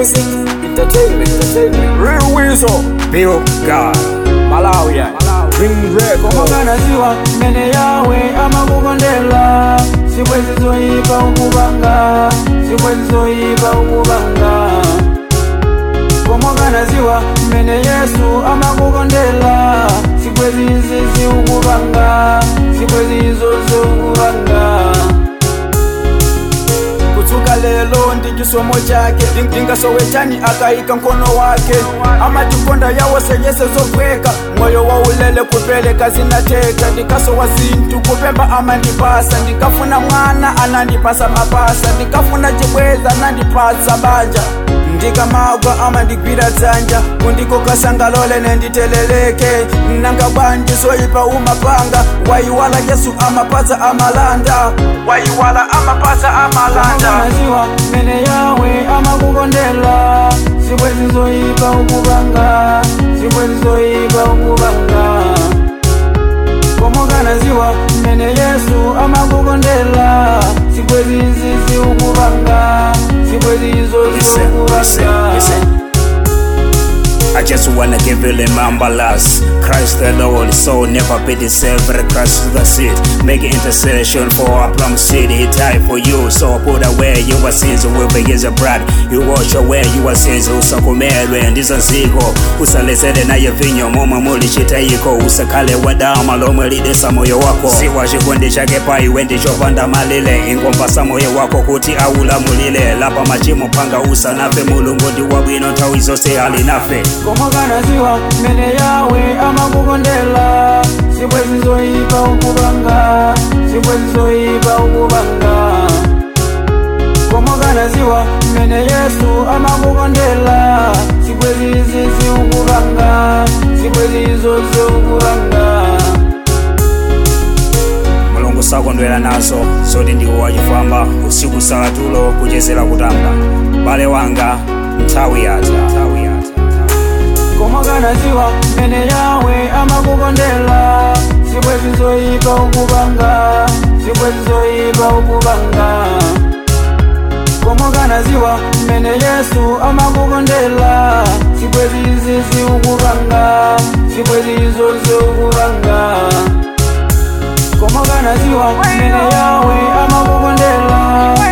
Music Entertainment Entertainment Real Weasel, Bill God, Malawi, Green Red, komagana ziwa mene yawe amakukondela sibwezi zoyipa ukubanga sibwezi zoyipa ukubanga komagana ziwa mene yesu amakukondela sibwezi izizi ukubanga sibwezi izozo ukubanga kutsuka lelo ndi chisomo chake ndingasowetani akayika mkono wake amatikonda yawo seyese zogweka moyo waulele kupeleka zinateka ndikasowa zinthu kupemba amandipasa ndikafuna mwana anandipasa mapasa ndikafuna chibweza anandipasa banja ndikamagwa amandigwira dzanja kundikokasangalole nenditeleleke nanga bwanji zoyipa umapanga wayiwala yesu amapatsa amalanda wayiwala amapatsa amalanda maziwa mene yawe amakukondela sibwezi zoyipa ukubanga sibwezi zoyipa ukubanga komokana ziwa mene yesu amakukondela sibwezi izizi ukubanga sibwezi izozo Listen, listen, ukubanga listen. I just wanna give you remember last Christ the Lord, so never be deceived Christ to the seed, make intercession for a plum city He died for you, so put away your sins with his blood You wash away your sins, usakumelwe ndizo nziko usalesele naye vinyo momwe muli chitayiko usakale wadama lomwe lidesa moyo wako siwa chikondi chake paiwe ndichopanda malile ingompasa moyo wako kuti aulamulile lapa machimo panga usanafe mulungu ndi wabwino nthawi zonse ali nafe komokana ziwa mene yawe amakukondela sibwezi zoyipa ukubanga sibwezi zoyipa ukubanga komokana ziwa mene yesu amakukondela sibwezi izizi ukubanga sibwezi izozo ukubanga mulungu sakondwera nazo zoti ndiwo wachifamba usiku salatulo kuchezera kutamba bale wanga nthawi yatha nthawi yatha komokana ziwa mene yawe amakukondela sibwezi zoyipa ukubanga sibwezi zoyipa ukubanga komokana ziwa mene yesu amakukondela sibwezi izizi ukubanga sibwezi izozo ukubanga komokana ziwa mene yawe amakukondela